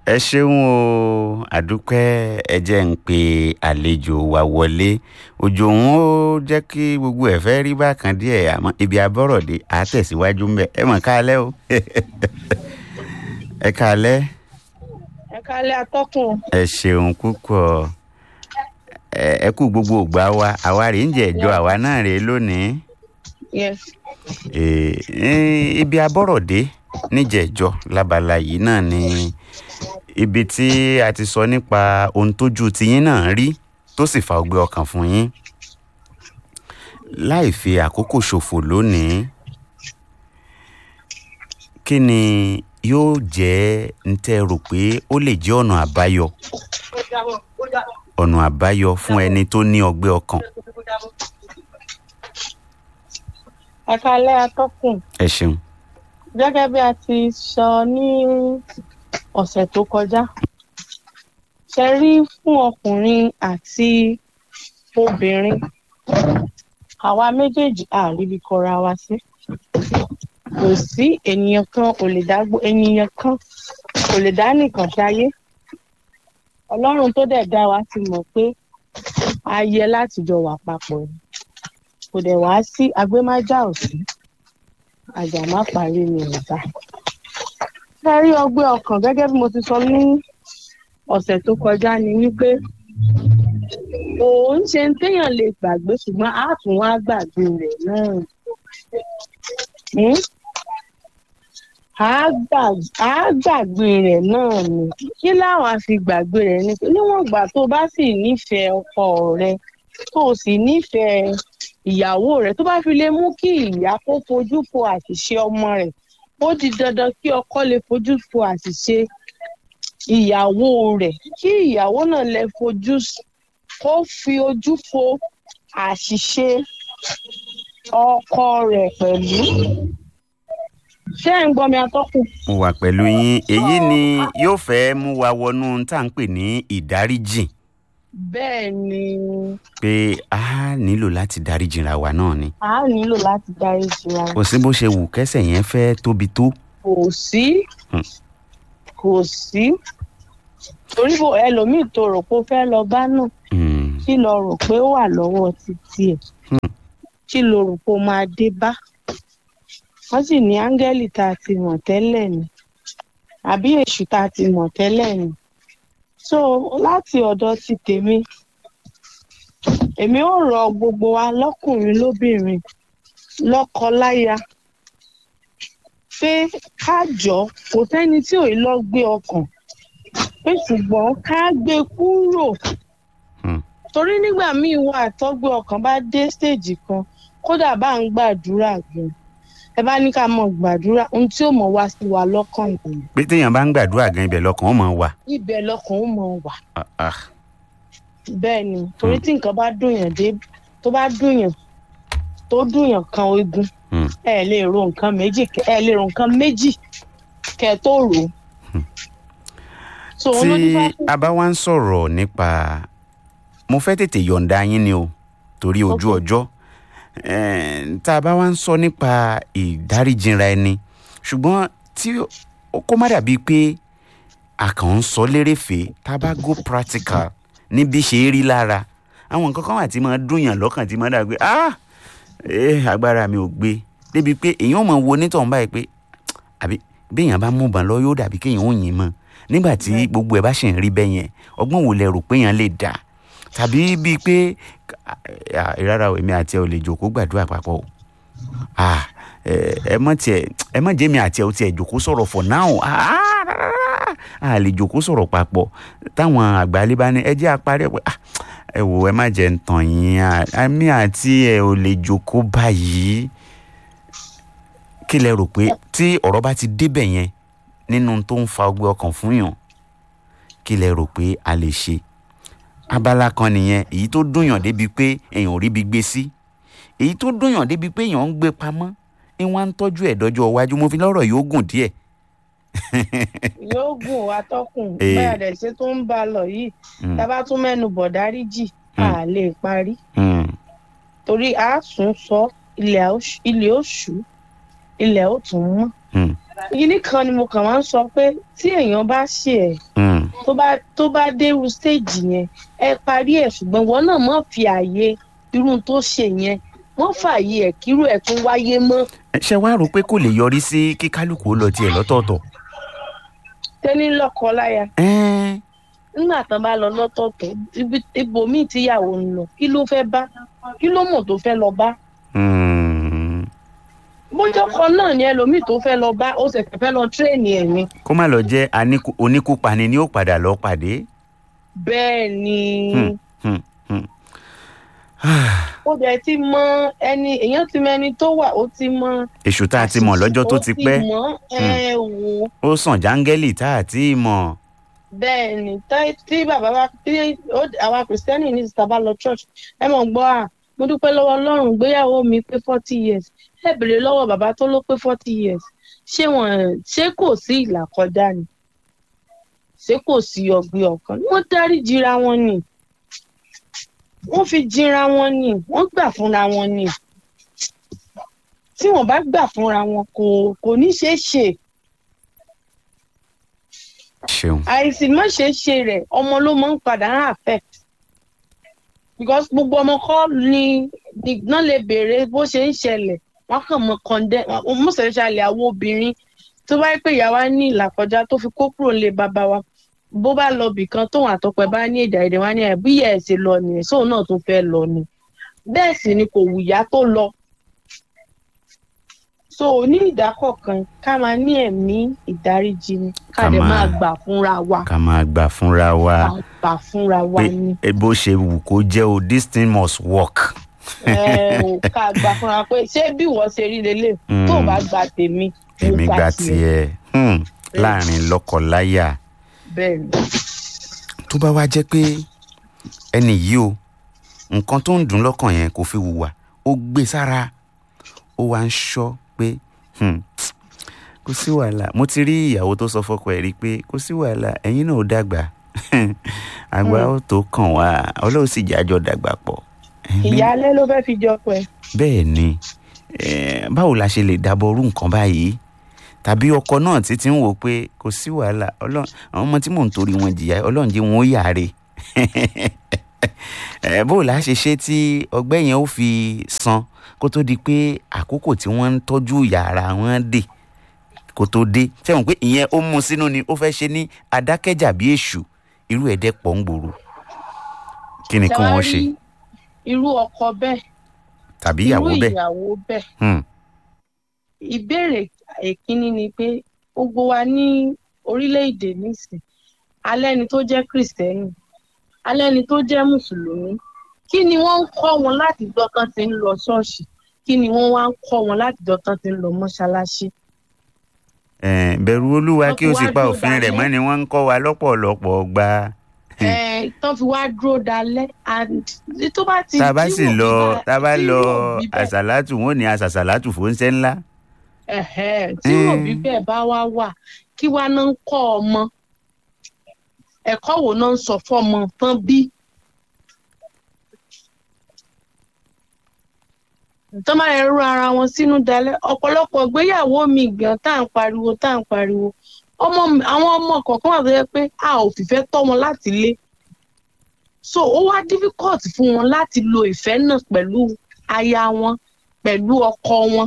ẹ ṣeun o àdúpẹ́ ẹ jẹ́ ń pe àlejò wa wọlé òjò òun ó jẹ́ kí gbogbo ẹ̀ fẹ́ rí bákan díẹ̀ àmọ́ ibi abọ́rọ̀dé á tẹ̀síwájú ń bẹ̀ ẹ mọ̀ káalẹ́ o ẹ káalẹ́ ẹ kálẹ̀ atọ́kùn ẹ ṣeun púpọ̀ ẹ ẹ kú gbogbo ògbà wa àwa rèé ń jẹ̀jọ́ àwa náà rèé lónìí yes Eh, eh, ibi abọ́rọ̀dé níjẹ̀jọ́ lábala yìí náà ni ibi tí a ti sọ nípa ohun tójú tiyín náà rí tó sì fa ọgbẹ́ ọkàn fún yín láì fi àkókò ṣòfò lónìí kí ni yóò jẹ́ ń tẹ́ rò pé ó lè jẹ́ ọ̀nà àbáyọ ọ̀nà àbáyọ fún ẹni tó ní ọgbẹ́ ọkàn ẹ kálẹ̀ atọ́kùn ẹ ṣeun gẹ́gẹ́ bí a ti sọ ní ọ̀sẹ̀ tó kọjá ṣe rí fún ọkùnrin àti obìnrin àwa méjèèjì àríbi kọra wa sí kò sí ènìyàn kan ò lè dá gbó- ènìyàn kan kò lè dá nìkan ṣayé ọlọ́run tó dẹ̀ dá wa ti mọ̀ pé a yẹ láti jọ wà papọ̀ ni kò dẹ̀ wá sí agbémájà òsì àjà má parí ni ìta. ṣe rí ọgbẹ́ ọkàn gẹ́gẹ́ bí mo ti sọ ní ọ̀sẹ̀ tó kọjá ni wípé òun ṣe ń téèyàn lè gbàgbé ṣùgbọ́n á tún wá gbàgbé rẹ̀ náà. Hmm? Á gbà- á gbàgbé rẹ̀ náà ni kí láwọn á fi gbàgbé rẹ̀ ni pé níwọ̀n ìgbà tó bá sì nífẹ̀ẹ́ ọkọ rẹ tó o sì nífẹ̀ẹ́ ìyàwó rẹ̀ tó bá fi lè mú kí ìyá kó fojú fo àṣìṣe ọmọ rẹ̀ ó di dandan kí ọkọ lè fojú fo àṣìṣe ìyàwó rẹ̀ kí ìyàwó náà lè fojú s- kó fi ojú fo àṣìṣe ọkọ rẹ̀ pẹ̀lú. ṣé ẹ̀ ń gbọ́ mi atọ́kùn? mo wà pẹ̀lú yín èyí ni yóò fẹ́ mú wa wọnú ohun tá à ń pè ní ìdáríjì bẹ́ẹ̀ ni pé a nílò láti dáríjìra wa náà ni a nílò láti dáríjì wa kò sí bó ṣe wù kẹ́sẹ̀ yẹn fẹ́ tóbi tó kò sí Hmm. kò sí torí bò ẹlòmíì tó rò pé ó fẹ́ lọ bá náà Hmm, kí lo rò pé ó wà lọ́wọ́ títí ẹ̀ kí lo rò pé ó máa dé bá wọ́n sì ní áńgẹ́lì tá a ti mọ̀ tẹ́lẹ̀ ni àbí èṣù tá a ti mọ̀ tẹ́lẹ̀ ni so láti ọ̀dọ̀ ti tèmi èmi ò rọ gbogbo wa lọ́kùnrin lóbìnrin lọ́kọ-láya pé ká jọ kò sẹ́ni tí ò lọ gbé ọkàn pé ṣùgbọ́n ká gbé kúrò hmm, torí nígbà míì wà tọ́gbẹ́ ọkàn bá dé stéèjì kan kódà bá ń gbàdúrà gan ẹ bá ní ká mọ gbàdúrà ohun tí ó mọ wá sí wa lọ́kàn ìgbìmọ̀ pé téèyàn bá ń gbàdúrà gan ibẹ̀ lọkàn ó mọ̀ wà ibẹ̀ lọ́kàn ó mọ wà Ah, ah, bẹ́ẹ̀ ni torí Hmm. tí nǹkan bá dùnyàn dé tó bá dùnyàn tó dùnyàn kan eegun hmm, ẹ lè ro nǹkan méjì kẹ- ẹ lè ro nǹkan méjì kẹ tó rò ó. so tí olódìfá fún a bá wá ń sọ̀rọ̀ nípa mo fẹ́ tètè yọ̀ǹda yín ni o torí ojú Ok. ọjọ́ Eh, tá a bá wá ń sọ nípa ìdáríjìnra ẹni ṣùgbọ́n tí ó- kó má dàbí pé a kàn ń sọ lérèfé tá a bá go practical ní bí ṣe é rí lára àwọn nǹkan kan wà tí máa dùnyàn lọ́kàn tí máa dàbí ah eh, agbára mi ò gbé débi pé èèyàn mọ̀ wo onítọ̀hún báyìí pé àbí béèyàn bá mú bàn lọ yóò dàbí kéèyàn ò yìn mọ́ nígbà tí gbogbo ẹ̀ bá ṣì ń rí bẹ́ẹ̀ yẹn ọgbọ́n wo lẹ rò pé èèyàn lè dà tàbí bíi pé ah, rárá o èmi àti ẹ ò lè jòkó gbàdúrà papọ̀ o ah, ẹ ẹ mọ̀ tiẹ̀ ẹ mọ̀ jẹ́mi àti ẹ ò tiẹ̀ jòkó sọ̀rọ̀ for now ah, rárá, a lè jòkó sọ̀rọ̀ papọ̀ táwọn àgbálẹ́ bá ní ẹ jẹ́ àparí ẹ pé ah, ẹ wò ẹ má jẹ́ ń tàn yín ah, èmi àti ẹ ò lè jòkó báyìí kí lẹ rò pé tí ọ̀rọ̀ bá ti débẹ̀ yẹn nínú tó ń fa ọgbẹ́ ọkàn fún yàn kí lẹ rò pé a lè ṣe abala kan nìyẹn èyí tó dùnyàn débi pé èèyàn ò ríbi gbé sí èyí tó dùnyàn débi pé èèyàn ń gbé pamọ́ ni wọ́n á ń tọ́jú ẹ̀ dọ́jọ́ iwájú mo fi lọ́rọ̀ yóò gùn díẹ̀ yóò gùn wá tọkùn Eh. bẹ́ẹ̀ dẹ̀ ṣe tó ń bá a lọ yìí Mm. tá a bá tún mẹ́nu bọ̀ dáríjì Mm. a lè parí Hmm, torí a sùn sọ ilẹ̀ ó ṣú- ilẹ̀ ó ṣú ilẹ̀ ó tún mọ́ hmm, yìí kan ni mo kàn máa ń sọ pé tí èèyàn bá ṣe ẹ̀ Mm. tó bá tó bá dé irú stage yẹn ẹ parí ẹ̀ ṣùgbọ́n wọn náà má fi àyè irú tó ṣe yẹn wọ́n fààyè ẹ̀ kírú ẹ̀ tún wáyé mọ́ ṣé wàá rò pé kò lè yọrí sí kí kálukú ó lọ tiẹ̀ lọ́tọ̀ọ̀tọ̀. tẹ́ni lọ́kọ láya Ẹ́n, nígbà tán bá lọ lọ́tọ̀ọ̀tọ̀ ibi- ibòmíì tíyàwó ń lọ kí ló fẹ́ bá kí ló mọ̀ tó fẹ́ lọ bá mm, bójọ́ kan náà ni ẹlòmíì tó fẹ́ lọ bá ó sì fẹ́ lọ tírèènì ẹ̀ ni kó má lọ jẹ́ aníkú- oníkúpani ni ó padà lọ pàdé. bẹ́ẹ̀ ni Hmm, hmm, hmm. ó dẹ̀ ti mọ ẹni èèyàn ti mọ ẹni tó wà ó ti mọ èṣù tá a ti mọ̀ lọ́jọ́ tó ti pẹ́ ó ti mọ̀ ẹ wò ó ó sàn jáńgẹ́lì tá a ti mọ̀. bẹ́ẹ̀ ni tá- tí bàbá wa tí ó- àwa kìrìsìtẹ́nì ní ìsìta bá lọ church ẹ mọ̀ gbọ́ à mo dúpẹ́ lọ́wọ́ ọlọ́run gbéyàwó mi pé forty years ẹ bèrè lọ́wọ́ bàbá tó ló pé forty years ṣé wọn ṣé kò sí ìlà kọjá ni ṣé kò sí ọgbẹ́ ọkàn wọ́n dárí jìra wọn ni wọ́n fi jìra wọn ni wọ́n gbà fúnra wọn ni tí wọ́n bá gbà fúnra wọn kò kò ní ṣeé ṣe ṣeun. àìsí má ṣe ṣe rẹ̀ ọmọ ló máa ń padà ń affect because gbogbo ọmọ kọ́ ni náà lè béèrè bó ṣe ń ṣẹlẹ̀ wọ́n kàn mọ kọ́ndẹ́ mọ́sẹ̀ṣálẹ̀ àwọn obìnrin tó bá yẹ pé ìyá wa ní ìlàkọjá tó fi kó kúrò nílé bàbá wa bó bá lọ bìkan tóun àtọpẹ bá ní èdè àìdè wá ní ẹ bí ìyá ẹ ṣe lọ nìyẹn sóun náà tó fẹ́ lọ ni bẹ́ẹ̀ sì ni kò wùyá tó lọ so ní ìdákọ̀kan ká máa ní ẹ̀mí ìdáríjì ni ká Ká dẹ̀ máa- máa gbà fúnra wa ká máa gbà fúnra wa ká gbà fúnra wa pé ni e bó ṣe wù kó jẹ́ o this thing must work. ẹ ò ká gbà fúnra wa pé ṣé bí wọ́n ṣe rí lélẹ̀ tó o bá gba tèmi mo èmi gba tiẹ̀ hmm, láàrin lọ́kọ-láyà bẹ́ẹ̀ ni tó bá wá jẹ́ pé ẹni yìí o nǹkan tó ń dùn lọ́kàn yẹn kò fi hùwà ó gbé sára ó wá ń ṣọ́ pé hmm, kò sí wàhálà mo ti rí ìyàwó tó sọ fọ́kọ ẹ̀ rí pé kò sí wàhálà ẹ̀yin náà ó dàgbà àgbà ó tó kàn wá ọlọ́run sì jájọ́ dàgbà pọ̀. Ẹ̀mí- ìyáálé ló fẹ́ fi jọ pẹ́ bẹ́ẹ̀ ni eh, báwo la ṣe lè dábọ̀ orú nǹkan báyìí tàbí ọkọ náà ti ti ń wò pé kò sí wàhálà ọlọ́run àwọn ọmọ tí mò ń torí wọn jìyà ọlọ́run jẹ́ wọn ó yàre Eh, báwo la ṣe ṣe tí ọgbẹ́ yẹn ó fi san kó tó di pé àkókò tí wọ́n ń tọ́jú yàrá wọn dé kó tó dé sẹ́wọ̀n pé ìyẹn ó mú sínú ni ó fẹ́ ṣe ní adákẹ́jà bí èṣù irú ẹ̀dẹ́ pọ̀ ń gbòòrò kí ni kí wọ́n ṣe Ṣé wá rí irú ọkọ bẹ́ẹ̀ tàbí irú ìyàwó bẹ́ẹ̀ ìyàwó bẹ́ẹ̀ Hmm, ìbéèrè èkínní ni pé gbogbo wa ní orílẹ̀-èdè nísìn alẹ́ ni tó jẹ́ kìrìsìtẹ́nì alẹ́ ni tó jẹ́ mùsùlùmí kí ni wọ́n ń kọ́ wọn láti dọ́tán ti ń lọ ṣọ́ọ̀ṣì kí ni wọ́n wá ń kọ́ wọn láti dọ́tán ti ń lọ mọ́ṣáláṣí. Eh, bẹ̀rù olúwa Wọ́n kí ti o sì wá pa dúró òfin rẹ̀ dalẹ̀. mọ́ ni wọ́n ń kọ́ wa lọ́pọ̀lọpọ̀ gba. Ẹ, tán fi wá dúró dalẹ́ and tó bá ti tá a bá tí sì wò lọ bí bá- tá a bá tí lọ wò bí bẹ́ẹ̀- àṣàlátù wọn ò ní àṣàṣàlátù fòńṣẹ́ ńlá. Ẹ̀hẹ́, tí Mm. òbí bẹ́ẹ̀ bá wá wà kí wá náà ń kọ́ ọmọ ẹ̀kọ́ wo náà ń sọ fọ́mọ tán bí. tán máa ń rú ara wọn sínú dalẹ̀ ọ̀pọ̀lọpọ̀ ìgbéyàwó mi gan tá à ń pariwo tá à ń pariwo ọmọ mi- àwọn ọmọ kọ̀ọ̀kan wà tó yẹ pé a ò fìfẹ́ tọ́ wọn láti lé so ó wá difficult fún wọn láti lo ìfẹ́ náà pẹ̀lú aya wọn pẹ̀lú ọkọ wọn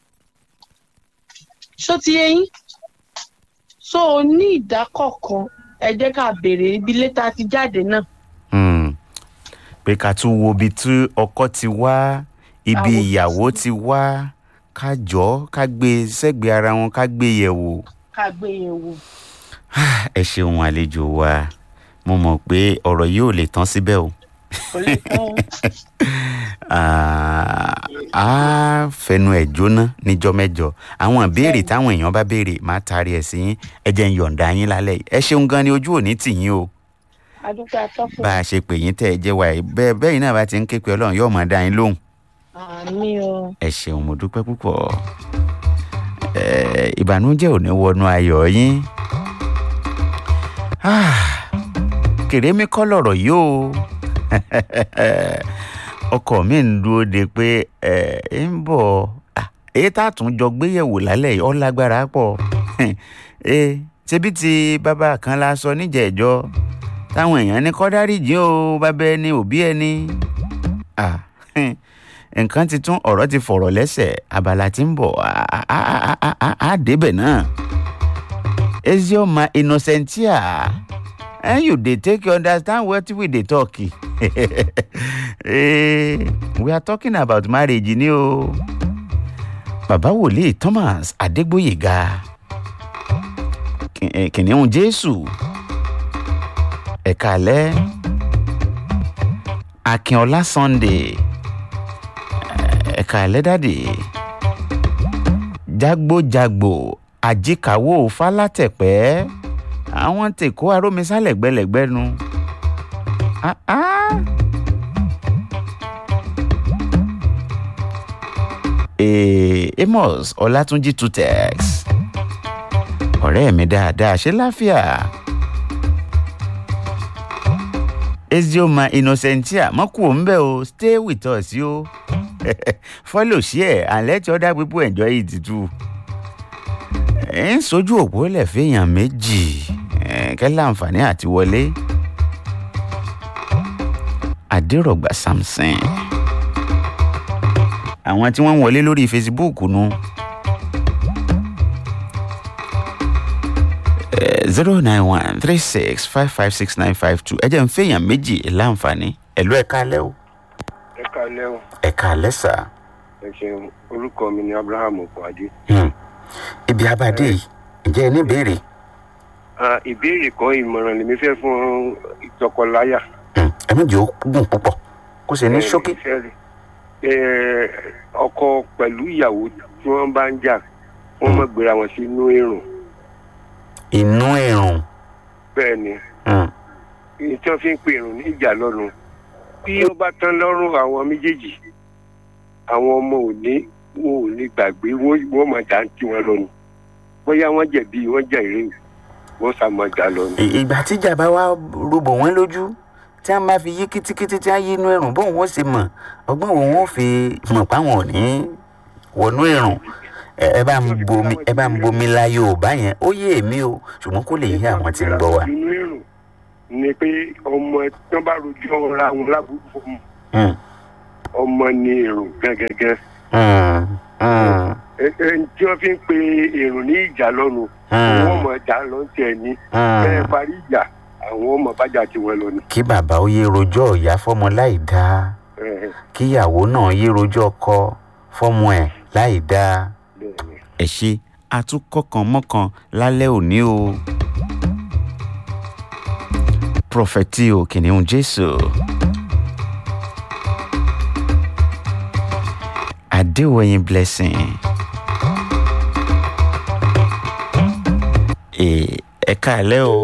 ṣó ti yé yín so ní ìdákọ̀ọ̀kan ẹ jẹ́ ká béèrè ibi létà ti jáde náà Hmm. pé ká tún wo ibi tí ọkọ ti wá ibi Àwọn- ìyàwó ti wá ká jọ ká gbé sẹ́gbẹ̀ẹ́ ara wọn ká gbé yẹ̀ wò. ká gbé yẹn wò. ẹ ṣeun àlejò wa mo mọ̀ pé ọ̀rọ̀ yìí ò lè tán síbẹ̀ o. kò lè tán Ah, á fẹnu ẹ̀ jóná níjọ́ mẹ́jọ àwọn ìbéèrè táwọn èèyàn bá béèrè máa taari ẹ̀ sí yín ẹ jẹ́ ń yọ̀ǹda yín lálẹ́ yìí ẹ ṣeun gan ni ojú òní tì yín o adúgbò atọ́kùn bá a ṣe pè yín tẹ́ ẹ jẹ́ wa yìí bẹ́ẹ̀ bẹ́ẹ̀ yín náà bá ti ń ké pe ọlọ́run yóò máa dá yín lóhùn àmì o ẹ ṣeun mo dúpẹ́ púpọ̀ ẹ ìbànújẹ́ ò ní wọnú ayọ̀ yín Ah, kèrémí kọ́ lọ̀rọ̀ yìí o ọkọ mi ń dúró de pé ẹ ń bọ̀ Ah, èyí tá a tún jọ gbéyẹ̀wò lálẹ́ yìí ó lágbára pọ̀ ee ṣebí ti bàbá kan la sọ níjẹ̀ẹ́jọ́ táwọn èèyàn ní kọ́dárì jí o bàbá ẹni òbí ẹni ah nǹkan ti tún ọ̀rọ̀ ti fọ̀rọ̀ lẹ́sẹ̀ abala tí ń bọ̀ á- á- á- á- á- á débẹ̀ náà ezioma innocentia and you dey take you understand what we dey talk Eh, we are talking about marriage ni o bàbá wòlíì thomas adégbòyèga Kì- eh, kìnìún jésù ẹ̀ka alẹ́ akínọlá sunday ẹ̀ka alẹ́ dàdí jágbójàgbò àjíkàwò fálátẹ̀pẹ́ àwọn tèkó arómisá lẹ́gbẹ́lẹ́gbẹ́nu. Ah, ah. Eh, amos ọlátúnjì tutex ọ̀rẹ́ mi dáadáa ṣe láfíà ezioma innocentia mọ́kù ò ń bẹ̀ o stay with us yo follow share and let other people enjoy it too ẹ̀ ń sojú òpó lẹ̀ fẹ́yàn méjì ẹ̀ kẹ́ láǹfààní àti wọlé adérọ̀gbà samson àwọn tí wọ́n ń wọlé lórí facebook nu zero nine one three six five five six nine five two ẹ jẹ́ ń fẹ́yàn méjì láǹfààní ẹ̀lú ẹ̀ka alẹ́ o ẹ kalẹ́ o ẹ̀ka alẹ́ sà ẹ ṣeun orúkọ mi ni abraham okwade. Hmm. ibi abadé yìí ǹjẹ́ ẹ ní ìbéèrè Ah, ìbéèrè kan ìmọ̀ràn lèmi fẹ́ fún ìtọkọláyà. Hmm. ẹ méjì ó gùn púpọ̀ kó ṣe ní Eh, ṣókí ìfẹ́- eh, ọkọ pẹ̀lú ìyàwó tí wọ́n bá ń jà wọ́n mọ̀ gbéra wọn sínú èrò inú ẹ̀rùn bẹ́ẹ̀ ni Hmm. èyí tí wọ́n fi ń pe èrò ní ìjà lọ́rùn bí ó bá tán lọ́rùn àwọn méjèèjì àwọn ọmọ ò ní wọn ò ní gbàgbé wọ́n wọ́n mọ̀ dá tí wọ́n lọ ni bóyá wọ́n jẹ̀bi wọ́n jẹ̀ ìrè wọ́n sá mọ̀ dá lọ ni. Ì- ìgbà tíjà bá wá rúbọ wọn lójú tí wọn bá fi yí kítíkítí tí wọn yí inú ẹ̀rùn bóun ó sì mọ̀ ọgbọ́n wo wọn ó fi mọ̀ páwọn ò ní wọnú ẹ̀rùn ẹ ẹ bá ń bomi ẹ bá ń bomi la yorùbá yẹn ó yé èmi o ṣùgbọ́n kó lè yé àwọn tí ń gbọ́ wa. inú èrò ni pé ọmọ tí wọ́n bá rojọ́ ra wọn lábúrú fún Hmm. ọmọ ní èrò gẹ́gẹ́gẹ́ Hmm. Hmm. ẹni tí wọ́n fi ń pe èrò ní ìjà lọ́nu Hmm. wọ́n mọ̀ dá lọ́ntẹ̀ ní Hmm. bẹ́ẹ̀ parí ìjà àwọn ọmọ bájà tí wọ́n lọ ni. kí bàbá ó yé rojọ́ ìyá fọ́mọ láì dáa Eh, kíyàwó náà yé rojọ́ ọkọ fọ́mọ ẹ̀ láì dáa. bẹ́ẹ̀ ni. ẹ ṣe àtúnkọkàn mọ́kàn lálẹ́ òní o. prọfẹtì o kìnìún jésù. adéwọ̀yìn blessing. Ẹ- ẹ káàlẹ́ o.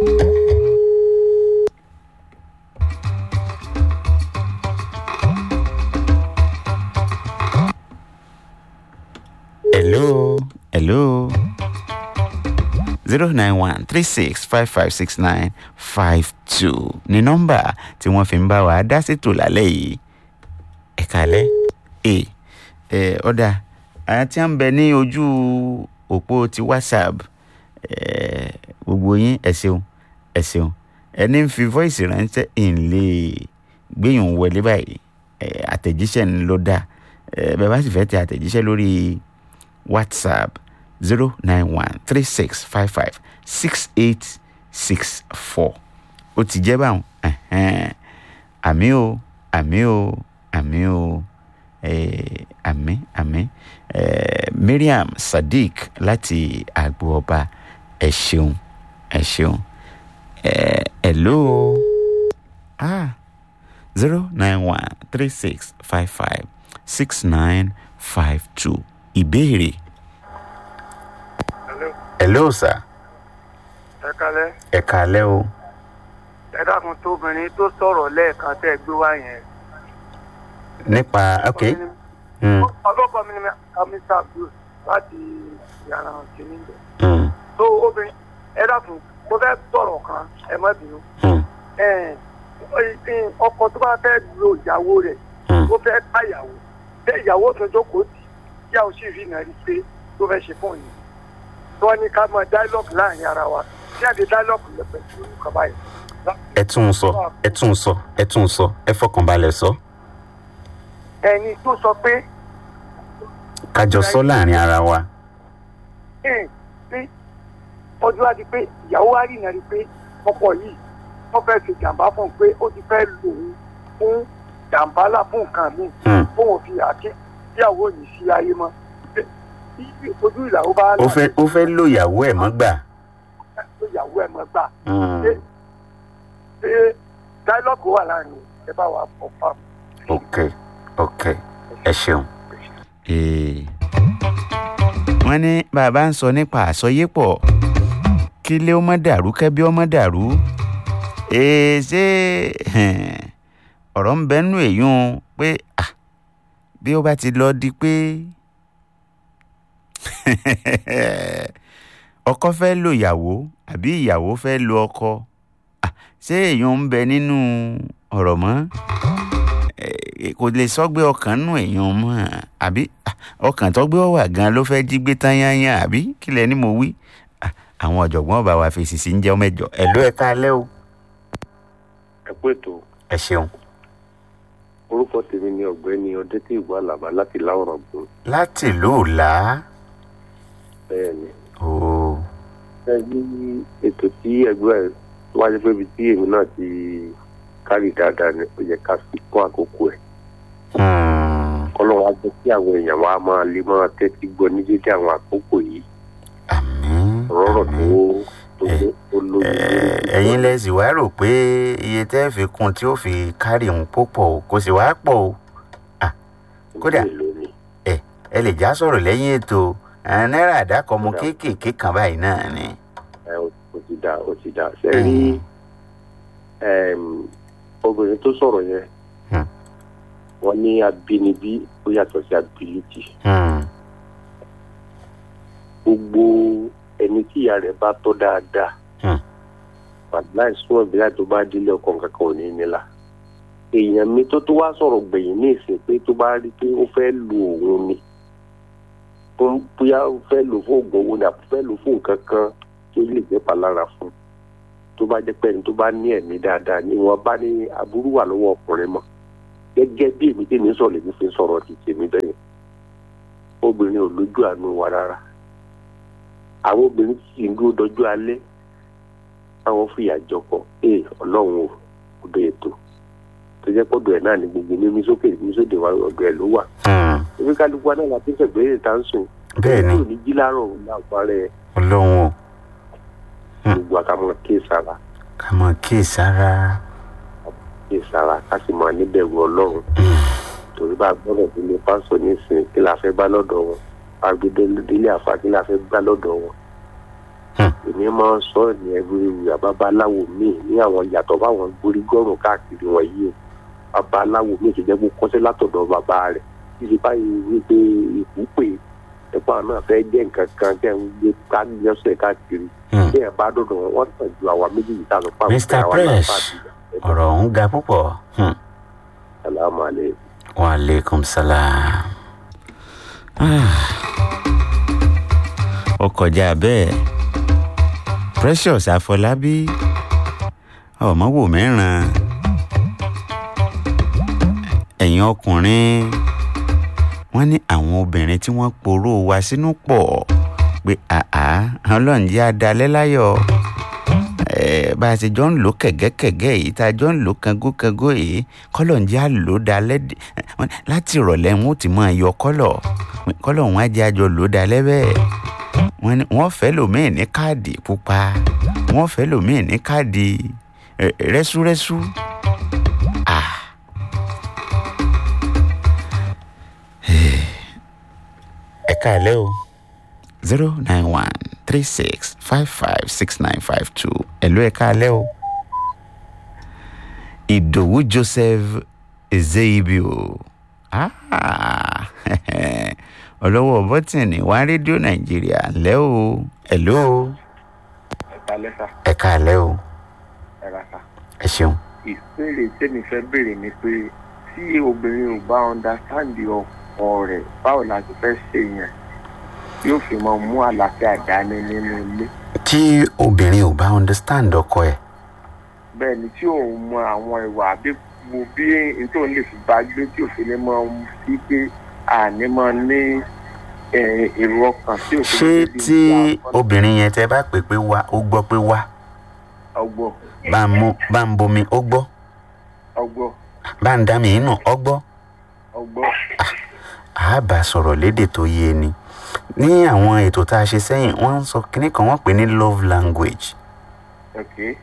hello hello zero nine one three six five five six nine five two ní nọ́mbà tí wọ́n fi ń bá wa dá sétò lálẹ́ yìí ẹ kálẹ́ ẹ ẹ ọ̀dà àwọn tí wọ́n ń bẹ ní ojú òpó ti whatsapp ẹ gbogbo yín ẹ ṣeun ẹ ṣeun ẹni ń fi voice ránṣẹ́ ìn lè gbéyùn wọlé báyìí ẹ àtẹ̀jíṣẹ́ ń lọ dá ẹ bẹ́ẹ̀ bá sì fẹ́ tẹ àtẹ̀jíṣẹ́ lórí whatsapp zero nine one three six five five six eight six four ó ti jẹ́ báwọn ẹ̀hẹ́n. àmì o àmì o àmì o eh, àmì àmì eh, mariam sadiq láti àgbo ọba ẹ ṣeun ẹ ṣeun eh, hello ah zero nine one three six five five six nine five two ìbéèrè. hello sir ẹ kalẹ ẹ kàálẹ́ o. ẹ dákun tóbìnrin tó sọ̀rọ̀ lẹ́ẹ̀kan tẹ́ ẹ gbé wá yẹn. nípa ok mm, ọlọ́kọ mi ni mr abdul láti yàrá kìíní bẹ̀. mm, tó obìnrin ẹ dákun mo fẹ́ sọ̀rọ̀ kan ẹ má bínú. mm, ẹ ẹ ọkọ tó bá fẹ́ lo ìyàwó rẹ̀ mm. tó fẹ́ bá ìyàwó tẹ ìyàwó tó jókòó tì ìyàwó sì rí nàrí pé tó fẹ́ ṣe fún yìí. tí wọ́n ní ká mọ dialogue láàrin ara wa ní àdé dialogue lẹ pẹ̀lú nǹkan báyìí. ẹ tún un sọ ẹ tún un sọ ẹ tún un sọ ẹ fọkànbalẹ̀ sọ ẹni tó sọ pé kájọ sọ láàrin ara wa. ẹ pé ọjọ́ á di pé ìyàwó wa rí ìnáwó pé ọkọ yìí wọ́n fẹ́ ṣe jàǹbá fún un pé ó ti fẹ́ lò ó fún jàǹbá là fún nǹkan mi Hmm. fún òfin àti ìyàwó yìí sí ayé mọ́ Pé bí ojú ìyàwó bá ó fẹ́ ó fẹ́ lo ìyàwó ẹ̀ mọ́ gbà. tó ìyàwó ẹ̀ mọ́ gbà Hmm. ṣé ṣé dialogue wà láàrin ẹ bá wa fọ fáwọn. ok ok ẹ ṣeun. wọ́n ní bàbá ń sọ nípa àsọyépọ̀ kí ilé ó mọ́ dàrú kẹ́bí ó mọ́ dàrú Ee, ṣé ọ̀rọ̀ ń bẹ nínú èyún pé ah, bí ó bá ti lọ di pé ọkọ fẹ́ lo ìyàwó àbí ìyàwó fẹ́ lo ọkọ ah, ṣé èyún ń bẹ nínú ọ̀rọ̀ mọ́ Eh, kò lè sọgbẹ́ ọkàn nù èèyàn mọ́ àbí ah, ọkàn tó gbé wà gan ló fẹ́ jí gbé tán yányán àbí kílẹ̀ ni mo wí Ah, àwọn ọ̀jọ̀gbọ́n bá wa fèsì sí ń jẹ́ mẹ́jọ ẹ̀ ló ẹ̀ ká lẹ́ o. ẹ pé tó ẹ ṣeun. orúkọ tèmi ni ọ̀gbẹ́ni ọdẹtí ìwà àlàbá láti láwùrọ̀ gbòó láti ìlú òòlà bẹ́ẹ̀ ni. ooo ẹ ní ètò tí ẹgbẹ́ ẹ wáyé pé ibi tí èmi náà ti kárì dáadáa ni ó yẹ ká fi kún àkókò ẹ̀ kọ́lọ́wọ́ á jẹ́ kí àwọn èèyàn wa máa lè máa tẹ́tí gbọ́ ní dédé àwọn àkókò yìí àmín rọ́rọ̀ tó àmín. tó tó lójú Eh, ẹ̀yin lẹ sì wá rò pé iye tẹ́ fi kún tí ó fi kárì òun púpọ̀ o kò sì wá pọ̀ o kódà. lónìí. ẹ lè já sọ̀rọ̀ lẹ́yìn ètò àwọn náírà àdákọ̀ ọmọ kéékèèké kan báyìí náà ni. ẹ ó ó ti dá ó ti dá ṣe rí ẹm, obìnrin tó sọ̀rọ̀ yẹn Hmm. wọ́n ní abínibí ó yàtọ̀ sí ability Hmm. gbogbo ẹni tí ìyá rẹ̀ bá tọ́ dáadáa Hmm. wàláì súnmọ́ bí láti tó bá délé ọkàn kankan ò ní nílà èèyàn mi tó tó wá sọ̀rọ̀ gbẹ̀yìn ní ìsìn pé tó bá rí pé ó fẹ́ lu òun ni fún bóyá ó fẹ́ lò fún oògùn owó ni àbí fẹ́ lò fún nǹkan kan tó lè jẹ́ palára fún tó bá jẹ́ pé ẹni tó bá ní ẹ̀mí dáadáa ni wọ́n bá ní aburú wà lọ́wọ́ ọkùnrin mọ́ gẹ́gẹ́ bí èmi tèmi sọ̀rọ̀ lèmi fi sọ̀rọ̀ ti tèmi bẹ́yẹn obìnrin ò lójú àánú wa rárá àwọn obìnrin sì ń dúró dọjú alẹ́ àwọn fìyà jọkọ ee ọlọ́run ò ọdọ ètò tó jẹ́ pọ́dọ̀ ẹ̀ náà ní gbogbo mímí sókè mímí sóde wa ọ̀dọ̀ ẹ̀ ló wà Hmm. ebi kálukú wa náà la fi ń sẹ̀gbẹ́ ìta ń sùn bẹ́ẹ̀ ni kò ní jí láàárọ̀ láàpá rẹ̀ ọlọ́run o Hmm. gbogbo àkàmọ́ kéésàrà ká mọ kíyèsára. kéésàrà ká sì máa níbẹ̀rù ọlọ́run torí bá a gbọ́dọ̀ délé pásọ nísìnyí kí la fẹ́ bá lọ́dọ̀ wọn agbẹdẹlẹ àfa kí la fẹ́ gbá lọ́dọ̀ wọn Hmm. èmi máa ń sọ ní ẹgbẹ́ babaláwo míì ní àwọn yàtọ̀ báwọn gbórí gọ́rùn káàkiri wọn yìí o babaláwo míì tó jẹ́ kó kọ́sẹ́ látọ̀dọ̀ bàbá rẹ̀ títí báyìí wípé ìkú pè ẹ̀pọ̀ náà fẹ́ jẹ́ nǹkan kan tẹ̀ ń gbé kájọsẹ̀ káàkiri Hmm. bí ẹ̀ bá dọ̀dọ̀ wọn wọ́n tàn ju àwa méjèèjì tá a lọ pa Mr. Fresh. ọ̀rọ̀ ọ̀hún ga púpọ̀. Hmm. salamu aleykum. wa aleykum salaam. Ah. ó kọjá bẹ́ẹ̀ precious àfọlábí ọmọ wò mẹ́ràn ẹ̀yin ọkùnrin wọ́n ní àwọn obìnrin tí wọ́n poró wa sínú pọ̀ pé àá ọlọ́run jẹ́ adalẹ́ láyọ̀ Eh, bá a ṣe jọ ń lò kẹ̀gẹ́kẹ̀gẹ́ yìí tá a jọ ń lò kangókangó yìí kọ́lọ̀ ń jẹ́ àlò dalẹ́ dì- wọ́n ní láti ìrọ̀lẹ́ wọn ó ti máa yọ kọ́lọ̀ kọ́lọ̀ wọn á jẹ́ àjọ lò dalẹ́ bẹ́ẹ̀ wọ́n ní wọ́n fẹ́ lòmíì ní káàdì pupa wọ́n fẹ́ lòmíì ní káàdì eh, rẹ́súrẹ́sú. Ah. ẹ káàlẹ́ o zero nine one three six five five six nine five two ẹ̀lú ẹ̀ káalẹ́ o. ìdòwú joseph ezeibio Ah, ọlọ́wọ́ bọ́tìnì wá rédíò nàìjíríà ńlẹ́ o ẹ̀lú o ẹ̀ka lẹ́sà ẹ̀ káalẹ́ o ẹ̀ka sà. ẹ ṣeun. ìbéèrè tèmi fẹ́ béèrè ni pé tí obìnrin ò bá understand ọkọ rẹ̀ báwo la ti fẹ́ ṣe yẹn. yóò fi máa mú àlàáfíà dání nínú ilé tí obìnrin ò bá understand ọkọ ẹ̀ bẹ́ẹ̀ ni tí òun mọ àwọn ìwà àbí mo bí n tó lè fi bá gbé tí òfin ní máa ń sí pé àní máa ní eh, èrò ọkàn tí òfin ṣé ní tí obìnrin yẹn tẹ bá pè pé wá ó gbọ́ pé wá ọgbọ́n bá ń mú bá ń bomi ó gbọ́ ọgbọ́n bá ń dá mi nù ó gbọ́ ọgbọ́n a bá sọ̀rọ̀ lédè tó yé ni ní àwọn ètò tá a ṣe sẹ́yìn wọ́n ń sọ kínní kan wọ́n pè ní love language ok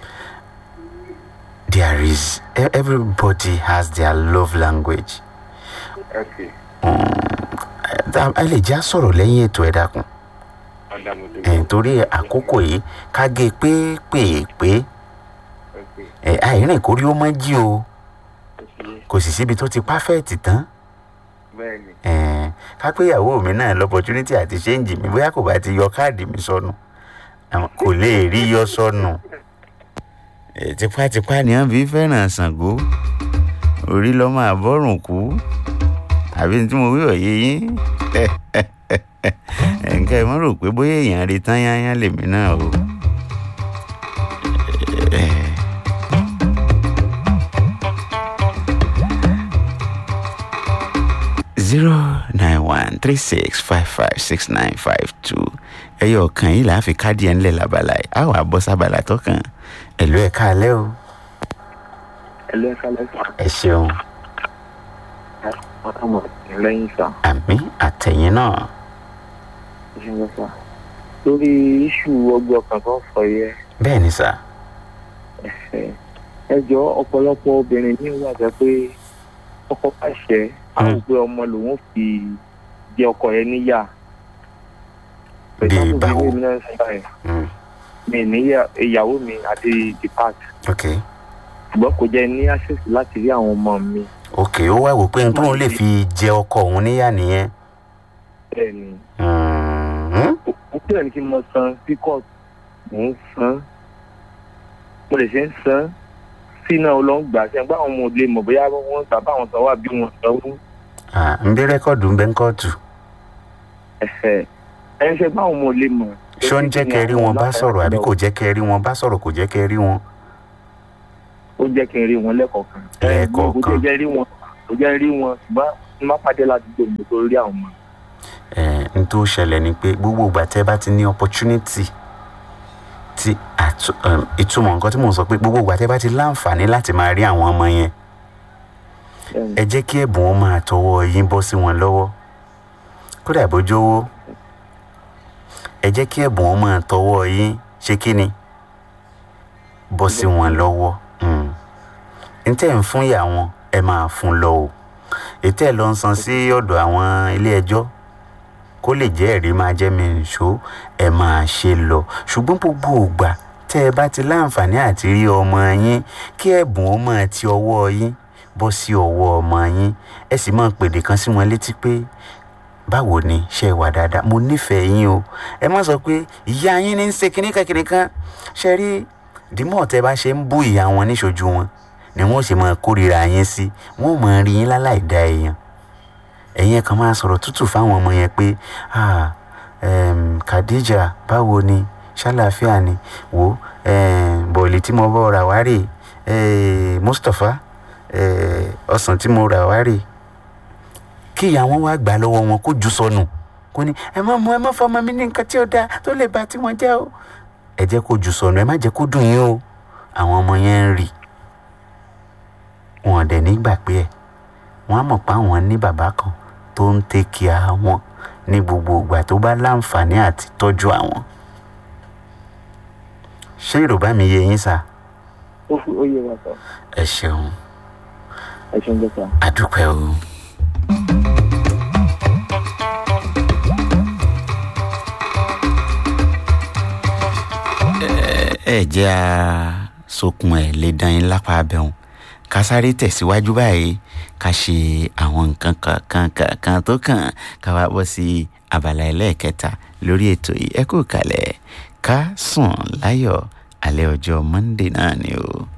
there is e- everybody has their love language ok Tá- a lè já sọ̀rọ̀ lẹ́yìn ètò ẹ̀ dákun ọ̀dà mo ti ẹ̀ gbọ́ torí àkókò yìí ká gé pépèpé ok ẹ̀ àìrìn kórí ó mọ́ jí o ó ti yé kò sì síbi tó ti pàfẹ́ẹ̀tì tán bẹ́ẹ̀ ni ẹ̀ ká pé ìyàwó mi náà lọ́pọ̀tunítì àti ṣéǹjì mi bóyá kò bá ti yọ káàdì mi sọnù àwọn- kò lè rí yọ sọnù ẹ̀ tipátipá ni wọ́n fi fẹ́ràn Ṣàngó orí lọ́mọ àbọ̀rùn kú àbí tí mo wí òye yín nǹkan ẹ̀ mọ́ rò pé bóyá èèyàn rí tán yányán lèmi náà o. zero nine one three six five five six nine five two ẹyọ kan yìí là á fi káàdì ẹ̀ ńlẹ̀ labala yìí á wà bọ́ sábàlá tó kàn ẹ̀lú ẹ̀ káalẹ́ o ẹlẹ́ka lẹ́sà ẹ ṣeun ọmọ lẹ́yìn sá àmì àtẹ̀yìn náà ṣe ń sá lórí iṣu ọgbẹ́ ọkàn tó ń sọ yẹ bẹ́ẹ̀ ni sà ẹ jọ ọ̀pọ̀lọpọ̀ obìnrin ní ìwà jẹ́ pé ọkọ pàṣẹ àwọn pé ọmọ lòun fi jẹ ọkọ yẹn níyà Bí báwo? mi náà sọ ẹ Mm, mi níyà ìyàwó mi àti depart ok ṣùgbọ́n kò jẹ́ ní access láti rí àwọn ọmọ mi ok ó wá wò pé n tóun lè fi jẹ ọkọ òun níyà nìyẹn bẹ́ẹ̀ ni Mhm. ó bẹ̀rẹ̀ ní kí n mọ san sí court mò ń san mo lè ṣe ń san sí náà ó lọ ń gbà ṣe gbá àwọn ọmọ òde mọ̀ bóyá wọ́n gbà bá àwọn sanwó àbí wọn sanwó Ah, ń bí rẹ́kọ̀dù ń bẹ́ ń kọ́ọ̀tù ẹ̀fẹ̀ ẹ̀ ń ṣe bá àwọn ọmọ òde mọ̀. ṣó ń jẹ́ kẹ́ rí wọn bá sọ̀rọ̀ àbí kò jẹ́ kẹ́ rí wọn bá sọ̀rọ̀ kò jẹ́ kẹ́ rí wọn. ó jẹ́ kí n rí wọn lẹ́kọ̀ọ̀kan. Lẹ́ẹ̀kọ̀ọ̀kan. kò jẹ́ rí wọn kò jẹ́ rí wọn ṣùgbọ́n n má pàdé ládùúgbò mi tó rí àwọn ọmọ. ẹ n tó ṣẹlẹ̀ ni pé gbogbo ìgbà tẹ́ bá ti ní opportunity ti àtú um, ìtumọ̀ nǹkan tí mò ń sọ pé gbogbo ìgbà tẹ́ bá ti láǹfààní láti máa rí àwọn ọmọ yẹn ẹ jẹ́ kí ẹ̀bùn wọn máa tọwọ́ yín bọ́ sí wọn lọ́wọ́ kódà bójú owó ẹ jẹ́ kí ẹ̀bùn wọn máa tọwọ́ yín ṣe kí ni bọ́ sí wọn lọ́wọ́ Mm. n tẹ́ ń fún ìyá wọn ẹ máa fún lọ o ètò ẹ̀ lọ ń san sí ọ̀dọ̀ àwọn ilé ẹjọ́ kó lè jẹ́ ẹ̀rí máa jẹ́ mi nìṣó ẹ máa ṣe lọ ṣùgbọ́n gbogbo ògbà tẹ́ ẹ bá ti láǹfààní àti rí ọmọ yín kí ẹ̀bùn ó máa ti ọwọ́ yín bọ́ sí ọwọ́ ọmọ yín ẹ sì máa pèdè kan sí wọn létí pé báwo ni ṣe wà dáadáa mo nífẹ̀ẹ́ yín o ẹ má sọ pé ìyá yín ní í ṣe kíníkan kíníkan ṣe rí dìmọ̀ tẹ́ bá ṣe ń bú ìyá wọn níṣojú wọn ni wọ́n ṣe máa kórìíra yín sí wọ́n máa rí yín láláì dá èèyàn ẹ̀yin kan máa sọ̀rọ̀ tútù fáwọn ọmọ yẹn pé ah um, Khadija báwo ni ṣàlàáfíà ni wò um, bọ̀ọ̀lì tí mo bọ̀ rà wá rè eh, Mustapha eh, ọsàn tí mo rà wá rè kí ìyá wọn wá gbà lọ́wọ́ wọn kó jù sọnù kó ní ẹ má mú ẹ má fọmọ mi ní nǹkan tí ó dáa tó lè bà tí wọn jẹ́ o ẹ jẹ́ kó jù sọnù ẹ má jẹ́ kó dùn yín o àwọn ọmọ yẹn ń rì wọn dẹ̀ nígbà pé ẹ̀ wọ́n á mọ̀ pé àwọn ní bàbá kan tó ń tẹ́kì àwọn ní gbogbo ìgbà tó bá láǹfààní àti tọ́jú àwọn. ṣé yorùbá mi yé yín sá ó fi ó yẹ wa sọ ẹ ṣeun ẹ ṣe ń jẹ sá. àdúpẹ́ o. ẹ ẹ jẹ́ a sokun ẹ̀ lè dán yín lápá abẹ́hùn ká sáré tẹ̀síwájú báyìí ká ṣe àwọn nǹkan kankan kankan tó kàn ká wá bọ́ sí abala ẹlẹ́ẹ̀kẹta lórí ètò yìí ẹ kú kalẹ̀ ká sùn láyọ̀ alẹ́ ọjọ́ Monday náà ni o.